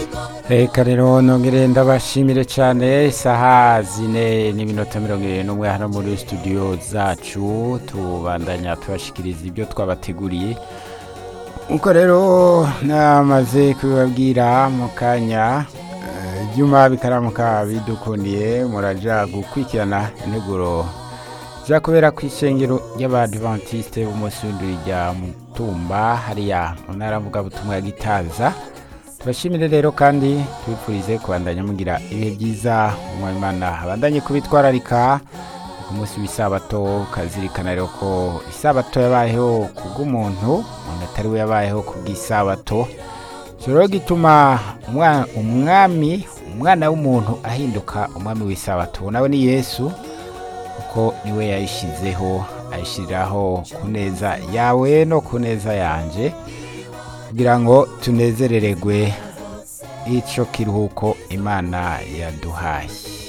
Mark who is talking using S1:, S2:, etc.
S1: reka rero nongere ndabashimire cyane isaha zine n'iminota mirongo irindwi n'umwe hano muri studio zacu tubandanya tubashikiriza ibyo twabateguriye nkuko rero namaze kubibabwira mu kanya eh, ibyuma bikaramuka bidukundiye muraja gukurikirana integuro za kubera ku ishengero ry'abadivantiste b'umunsi w'induri rya mutumba hariya mu ntara mvugabutumwa ya gitaza tubashimire rero kandi tubifurize kubandanya mugira ibihe byiza umwimana abandanye kubitwararika ku munsi w'isabato ukazirikana rero ko isabato yabayeho kubw'umuntu umuntu atari we yabayeho kubw'isabato icyo rero gituma umwa- umwami umwana w'umuntu ahinduka umwami w'isabato nawe ni yesu kuko niwe yayishyizeho ayishyiriraho ku neza yawe no ku neza yanje kugira ngo tunezereregwe icyo kiruhuko imana yaduhaye